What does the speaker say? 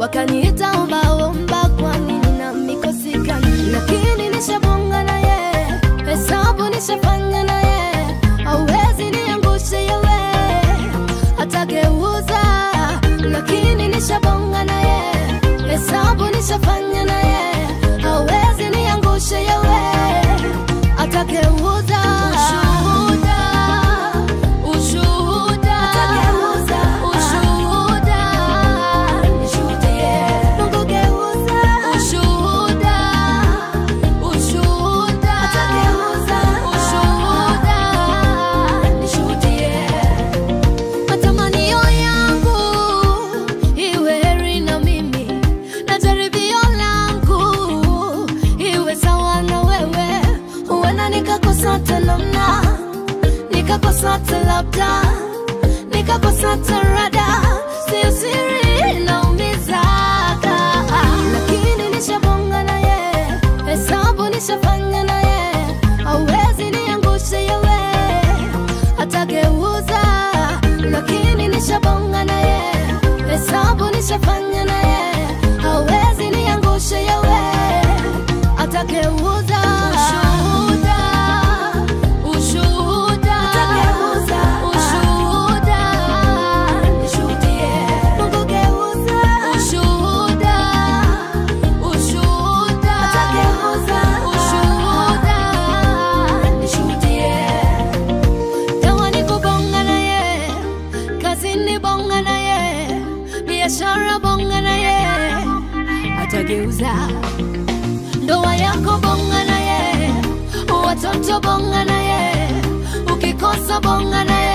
wakaniita ombaomba, kwani nina mikosi gani? Lakini nishabonga naye, hesabu nishafanya naye, hauwezi niangushe yewe, atageuza. Lakini nishabonga naye, hesabu nishafanya naye, hauwezi niangushe yewe, atageuza. Ushuhuda, ushuhuda, atageuza. Ushuhuda, nishuhudie. Mungu geuza. Ushuhuda, ushuhuda, atageuza. Ushuhuda, nishuhudie. Matamanio yangu iwe heri na mimi, na jaribio langu iwe sawa na wewe. Huenda nikakosa hata namna, nikakosa hata labda, nikakosa hata rada, sio siri naumizaga, lakini nishabonga naye, hesabu nishafanya naye, hauwezi niangushe yewe atageuza, lakini nishabonga naye, hesabu nishafanya naye, hawezi niangushe yewe, atageuza. Ushuhuda, ushuhuda, atageuza. Ushuhuda, nishuhudie. Mungu geuza. Ushuhuda, ushuhuda, atageuza. Ushuhuda, nishuhudie. Dawa ni kubonga naye, kazini bonga naye, biashara bonga naye, atageuza. Ndoa yako bonga naye, watoto bonga naye, ukikosa bonga naye,